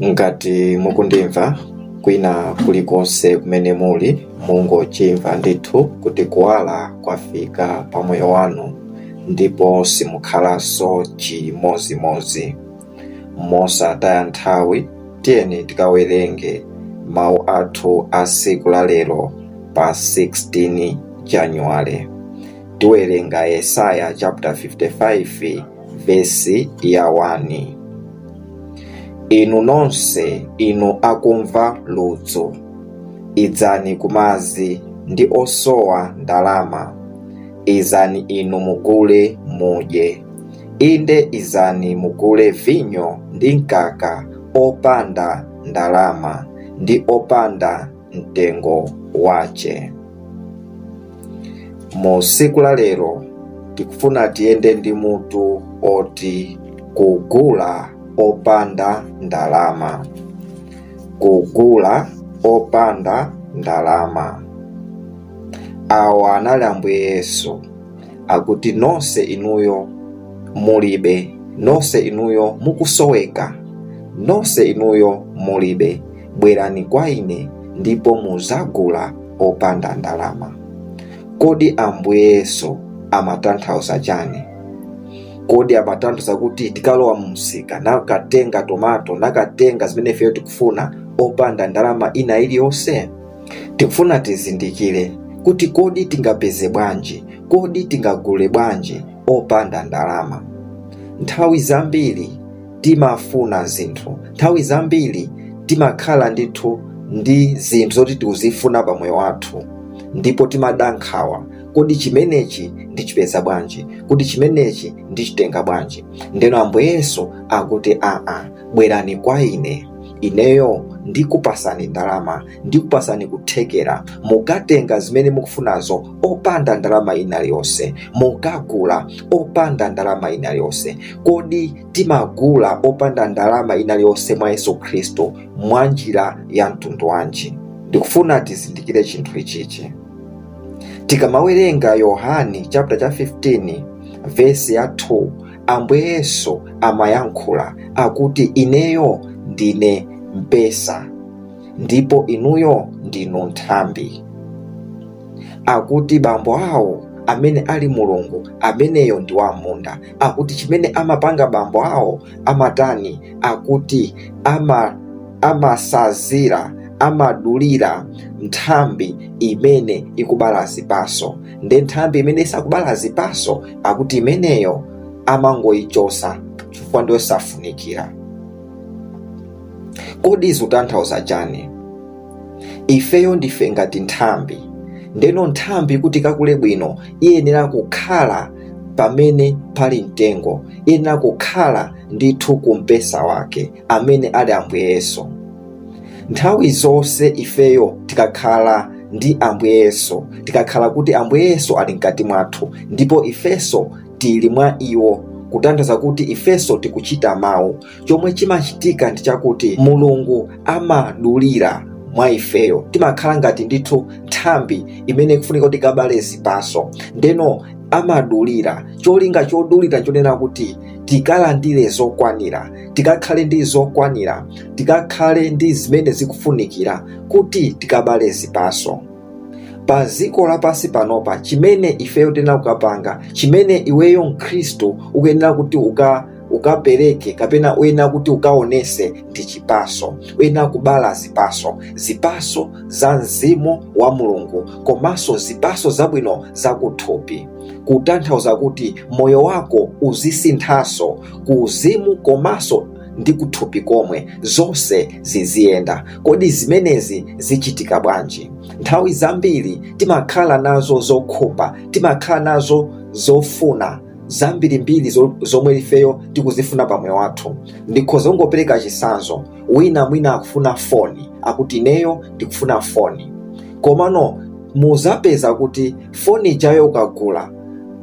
ngati mukundimva kwina kulikonse kumene muli mungochimva ndithu kuti kuwala kwafika pa moyo wanu ndipo simukhalanso chimozimozi mosataya nthawi tiyeni tikawerenge mawu athu a siku la lero pa 16 januwale tiwerenga yesaya chapter 55 vesi ya 1 inu nonse inu akumva ludzu idzani kumazi ndi osowa ndalama izani inu mugule mudye inde izani mugule vinyo ndi mkaka opanda ndalama ndi opanda mtengo wace mu siku la lero tikufuna tiyende ndi mutu oti kugula opanda ndalama kugula opanda ndalama awa anali ambuye yesu akuti nonse inuyo mulibe nonse inuyo mukusoweka nonse inuyo mulibe bwerani kwa ine ndipo muzagula opanda ndalama kodi ambuye yesu amatanthauza chani kodi amatanthauza kuti tikalowa mumsika nakatenga tomato nakatenga zimene ifeyo tikufuna opanda ndalama ina iliyonse tikufuna tizindikire kuti kodi tingapeze bwanji kodi tingagule bwanji opanda ndalama nthawi zambiri timafuna zinthu nthawi zambiri timakhala ndithu ndi zinthu zoti tikuzifuna pa moyo wathu ndipo timadandaula kodi chimenechi ndichipeza bwanji kuti chimenechi ndichitenga bwanji ndeno ambuye yesu akuti aa bwerani kwa ine ineyo ndikupasani ndalama ndikupasani kuthekera mukatenga zimene mukufunazo opanda ndalama ina iliyonse mukagula opanda ndalama ina iliyonse kodi timagula opanda ndalama ina iliyonse mwa yesu khristu mwa njira ya mtundu wanji ndikufuna tizindikire chinthu ichichi tikamawerenga yohani chapter cha 15 vesi ya 2 ambuye yesu amayankhula akuti ineyo ndine mpesa ndipo inuyo ndinu nthambi akuti bambo awo amene ali mulungu ameneyo ndi wamunda akuti chimene amapanga bambo awo amatani akuti ama amasazira amadulira nthambi imene ikubala zipaso nde nthambi imene isakubala zipaso akuti imeneyo amangoyichosa chifukwa ndiyo safunikira kodi zikutanthauza chani ifeyo ndife ngati nthambi ndeno nthambi kuti kakule bwino iyenera kukhala pamene pali mtengo iyenera kukhala ndithu kumpesa wake amene ali ambuye yesu nthawi zonse ifeyo tikakhala ndi ambuye yesu tikakhala kuti ambuye yesu ali mkati mwathu ndipo ifeso tili mwa iwo kutanthauza kuti ifeso tikuchita mawu chomwe chimachitika ndi chakuti mulungu amadulira mwa ifeyo timakhala ngati ndithu nthambi imene ikufunika kuti ikabale zipaso ndeno amadulira cholinga chodulira chonena kuti tikalandire zokwanira tikakhale ndi zokwanira tikakhale ndi zimene zikufunikira kuti tikabale zipaso pa ziko lapansi panopa chimene ifeyo tena kukapanga chimene iweyo mkhristu ukuyenera kuti uka ukapereke kapena uyenera kuti ukaonese ndi chipaso uyenera kubala zipaso zipaso za mzimu wa mulungu komanso zipaso zabwino zakuthupi kutanthauza kuti moyo wako uzisinthanso ku uzimu komanso ndi kuthupi komwe zonse ziziyenda kodi zimenezi zichitika bwanji nthawi zambiri timakhala nazo zokhumba timakhala nazo zofuna zambirimbiri zomwe ifeyo tikuzifuna pa moyo wathu ndikhoza kungopereka chisanzo wina mwina akufuna foni akuti ineyo ndikufuna foni komano muzapeza kuti foni ijayo ukagula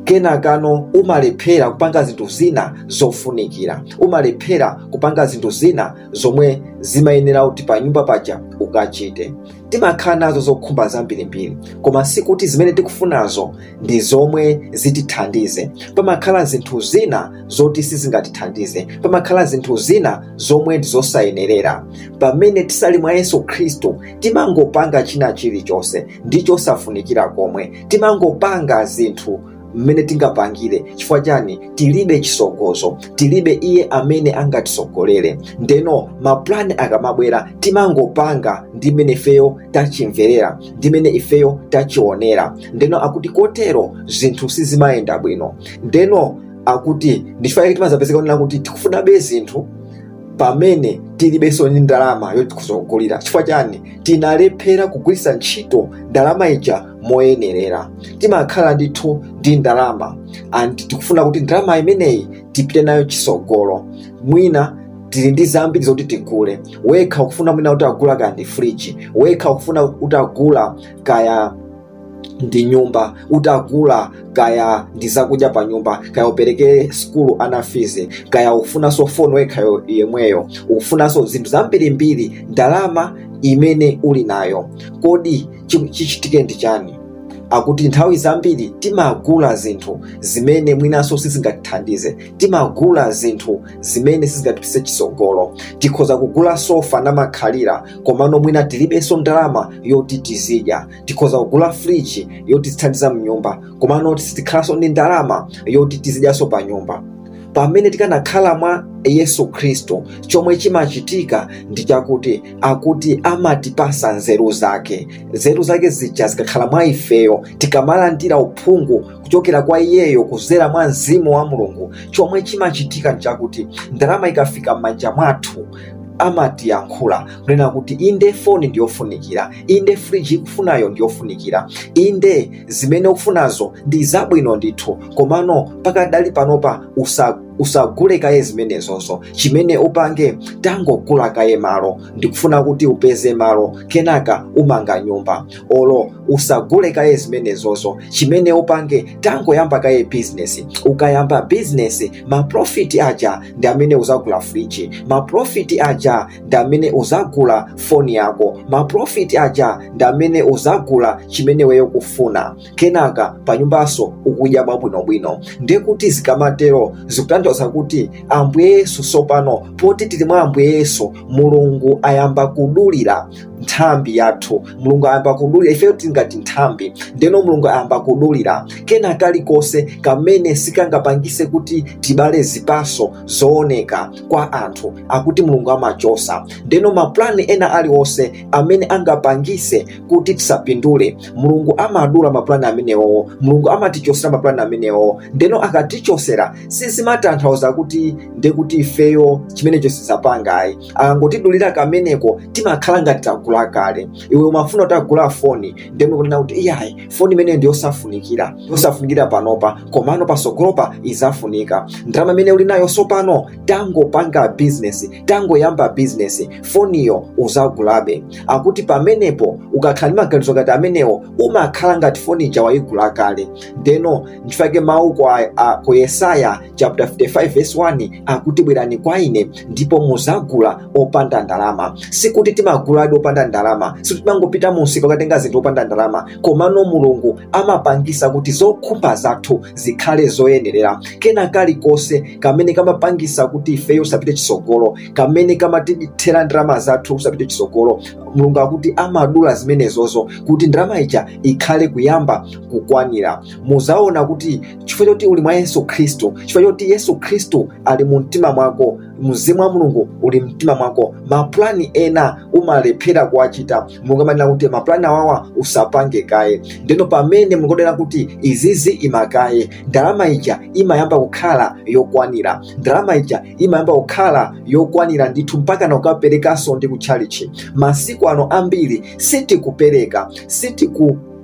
kenakano umalephera kupanga zinthu zina zofunikira umalephera kupanga zinthu zina zomwe zimayenera kuti pa nyumba paja ukachite timakhala nazo zokhumba zambirimbiri koma sikuti zimene tikufunazo ndi zomwe zitithandize pamakhala zinthu zina zoti sizingatithandize pamakhala zinthu zina zomwe ndi zosayenerera pamene tisali mwa yesu khristu timangopanga china chilichonse ndi chosafunikira komwe timangopanga zinthu mmene tingapangire chifukwa chani tilibe chisogozo tilibe iye amene angatisogolere ndeno maplani akamabwera timangopanga ndi mmene ifeyo tachimverera ndi mmene ifeyo tachionera ndeno akuti kotero zinthu sizimayenda bwino ndeno akuti ndichifukwa timazapezeka onena kuti tikufunabe zinthu pamene tilibenso ndi ndalama yoti tikuzogulira chifukwa chani tinalephera kugwiritsa ntchito ndalama ija moyenerera timakhala ndithu ndi ndalama and tikufuna kuti ndalama imeneyi tipite nayo chisogolo mwina tili ndi zambiri zoti tigule wekha ukufuna mwina kuti agula kaya ndi friji wekha ukufuna kuti agula kaya ndi nyumba utagula kaya ndi zakudya pa nyumba kaya upereke skulu ana fizi kaya ukufunanso foni wekhayo yemweyo ukufunanso zinthu zambirimbiri ndalama imene uli nayo kodi chichitike ndi chani akuti nthawi zambiri timagula zinthu zimene mwinanso sizingatithandize timagula zinthu zimene sizingatipise chisogolo tikhoza kugula sofa namakhalira komano mwina tilibenso ndalama yoti tizidya tikhoza kugula friji yoti tithandiza mnyumba komano sitikhalanso ndi ndalama yoti tizidyanso pa nyumba pamene tikanakhala mwa yesu khristu chomwe chimachitika ndi chakuti akuti amatipasa nzeru zake nzeru zake zija zikakhala mwa ifeyo tikamalandira uphungu kuchokera kwa iyeyo kuzera mwa mzimu wa mulungu chomwe chimachitika ndi chakuti ndalama ikafika m'manja mwathu amatiyankhula kunena kuti inde foni ndiyofunikira inde friji ikufunayo ndiyofunikira inde zimene ukufunazo ndi zabwino ndithu komano pakadali panopa usa usagule kaye zimenezozo chimene upange tangogula kaye malo ndikufuna kuti upeze malo kenaka umanga nyumba olo usagule kaye zimenezozo chimene upange tangoyamba kaye bizinesi ukayamba bizinesi maprofiti aja ndi amene uzagula friji maprofiti aja ndi amene uzagula foni yako maprofiti aja ndi amene uzagula chimene weyo kufuna kenaka panyumbaso ukudya bwabwinobwino ndiye kuti zikamatero zikutanthauza kuti ambuye yesu sopano poti tili mwa ambuye yesu mulungu ayamba kudulira nthambi yathu mulungu ayamba kudulira ifeyo tingati nthambi ndeno mulungu ayamba kudulira kena kalikonse kamene sikangapangise kuti tibale zipaso zooneka kwa anthu akuti mulungu amachosa ndeno maplani ena aliwonse amene angapangise kuti tisapindule mulungu amadula maplani amenewowo mulungu amatichosera maplani amenewowo ndeno akatichosera sizimatanthauza kuti ndekuti ifeyo chimenecho sizapangayi akangotidulira kameneko timakhala ngati tagula kale iwe umafuna kuti agula foni ndemwe kunena kuti iyayi foni imeneyo ndiyosafunikira yosafunikira panopa komano pasogolopa izafunika ndalama imene uli nayo sopano tangopanga bizinesi tangoyamba bizinesi foniyo uzagulabe akuti pamenepo ukakhala ndi maganizo ngati amenewo umakhala ngati foni ija wayigula kale ndeno ndifake mawu kwa uh, ku yesaya chapter 55 verse 1 akuti bwerani kwa ine ndipo muzagula opanda ndalama sikuti timaguladi opanda ndalama sikuti timangopita munsika ukatenga zinthu opanda ndalama komano mulungu amapangisa kuti zokhumba zathu zikhale zoyenerera kena kalikonse kamene kamapangisa kuti ifeyo usapite chisogolo kamene kamatithera ndalama zathu usapite chisogolo mulungu akuti amadula zimenezozo kuti ndalama ija ikhale kuyamba kukwanira muzaona kuti chifukwa choti uli mwa yesu khristu chifukwa choti yesu khristu ali mu mtima mwako mzimu wa mulungu uli mtima mwako maplani ena umalephera kuwachita mulungu amanena kuti maplani awawa usapange kaye ndeno pamene mulungu adanena kuti izizi imakaye ndalama ija imayamba kukhala yokwanira ndalama ija imayamba kukhala yokwanira ndithu mpaka na ukaperekanso ndi kutchalichi masiku ano ambiri sitikupereka sitiku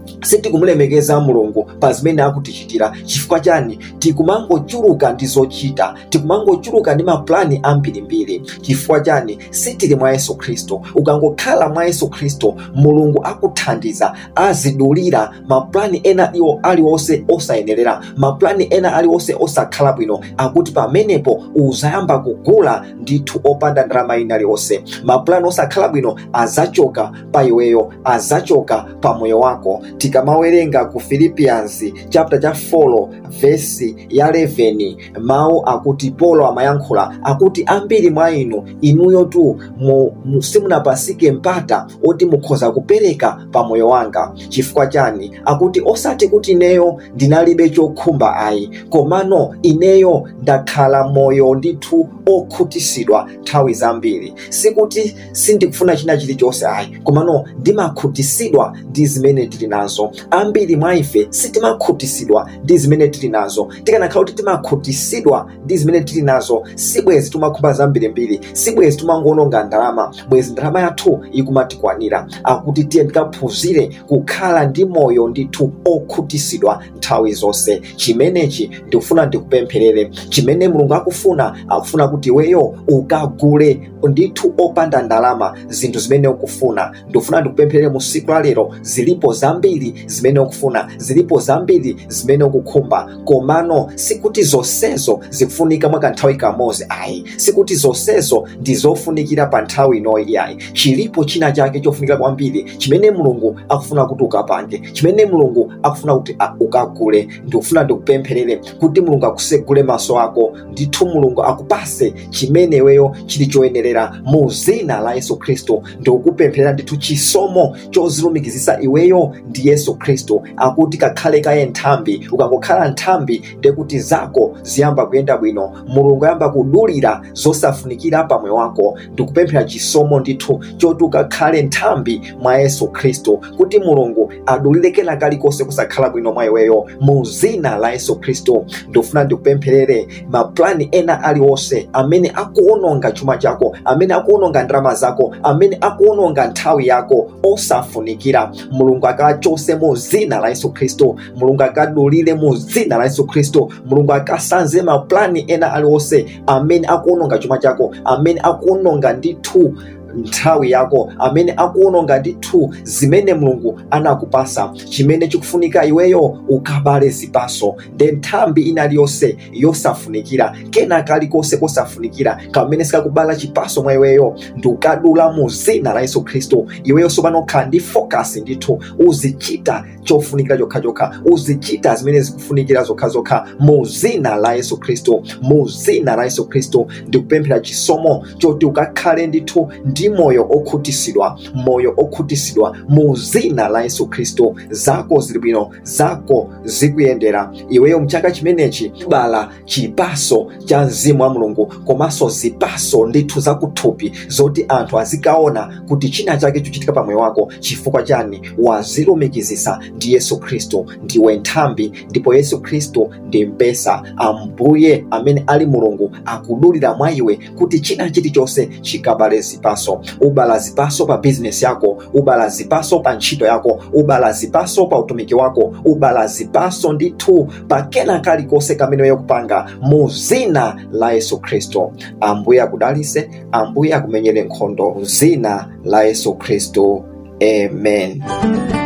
sitikumulemekeza mulungu pa zimene akutichitira chifukwa chani tikumangochuluka ndi zochita tikumangochuluka ndi mapulani ambirimbiri chifukwa chani sitili mwa yesu khristu ukangokhala mwa yesu khristu mulungu akuthandiza azidulira mapulani ena iwo aliwonse osayenerera mapulani ena aliwonse osakhala bwino akuti pamenepo uzayamba kugula ndithu opanda ndalama ina liwonse mapulani osakhala bwino azachoka pa iweyo azachoka pa moyo wako tikamawerenga ku philippians chapter cha 4 vesi ya 11 mawu akuti polo amayankhula akuti ambiri mwa inu inuyo tu mu- mu- simunapasike mpata oti mukhoza kupereka pa moyo wanga chifukwa chani akuti osati kuti ineyo ndinalibe chokhumba ayi komano ineyo ndakhala moyo ndithu okhutisidwa nthawi zambiri sikuti sindikufuna china chilichonse ayi komano ndimakhutisidwa ndi zimene tili nazo ambiri mwa ife sitimakhutisidwa ndi zimene tili nazo tikanakhala kuti timakhutisidwa ndi zimene tili nazo sibwezi timakhumba zambirimbiri sibwezi timangononga ndalama bwezi ndalama yathu ikumatikwanira akuti tiye tikaphunzire kukhala ndi moyo ndithu okhutisidwa nthawi zonse chimenechi ndikufuna ndikupempherere chimene mulungu akufuna akufuna kuti iweyo ukagule ndithu opanda ndalama zinthu zimene ukufuna ndikufuna ndikupempherere mu siku la lero zilipo zambiri zimene ukufuna zilipo zambiri zimene ukukhumba komano sikuti zonsezo zikufunika mwa kanthawi kamodzi ayi sikuti zonsezo ndi zofunikira pa nthawi inoyi ayi chilipo china chake chofunikira kwambiri chimene mulungu akufuna kuti ukapange chimene mulungu akufuna kuti a- ukagule ndikufuna ndikupempherere kuti mulungu akusegule maso ako ndithu mulungu akupase chimene iweyo chili choyenerera mu zina la yesu khristu ndikukupempherera ndithu chisomo chozilumikizisa iweyo ndi yesu khristu akuti kakhale kaye nthambi ukangokhala nthambi ndekuti zako ziyamba kuyenda bwino mulungu ayamba kudulira zosafunikira pa moyo wako ndikupemphera chisomo ndithu choti ukakhale nthambi mwa yesu khristu kuti mulungu adulire kena kalikonse kusakhala bwino mwa iweyo mu zina la yesu khristu ndikufuna ndikupempherere mapulani ena aliwonse amene akuononga chuma chako amene akuononga ndalama zako amene akuononga nthawi yako osafunikira mulungu akachose mu zina la yesu khristu mulungu akadulire mu zina la yesu khristu mulungu akasanze mapulani ena aliwonse amene akuononga chuma chako amene akuononga ndithu nthawi yako amene akuononga ndithu zimene mulungu anakupasa chimene chikufunika iweyo ukabale zipaso nde nthambi ina liyonse yosafunikira kena kalikonse kosafunikira kamene sikakubala chipaso mwa iweyo ndikukadula mu zina la yesu khristu iweyo sopano khala ndi focus ndithu uzichita chofunikira chokhachokha uzichita zimene zikufunikira zokhazokha mu zina la yesu khristu mu zina la yesu khristu ndikupemphera chisomo choti ukakhale ndithu ndi moyo okhutisidwa moyo okhutisidwa mu zina la yesu khristu zako zili bwino zako zikuyendera iweyo mchaka chimenechi bala chipaso cha mzimu wa mulungu komanso zipaso ndithu zakuthupi zoti anthu azikaona kuti china chake chochitika pa moyo wako chifukwa chani wazilumikizisa ndi yesu khristu ndiwe nthambi ndipo yesu khristu ndi mpesa ambuye amene ali mulungu akudulira mwa iwe kuti china chilichonse chikabale zipaso ubala zipaso pa bizinesi yako ubala zipaso pa ntchito yako ubala zipaso pa utumiki wako ubala zipaso ndithu pa kena kalikonse kamene weyo kupanga mu zina la yesu khristu ambuye akudalise ambuye akumenyere nkhondo mu zina la yesu khristu amen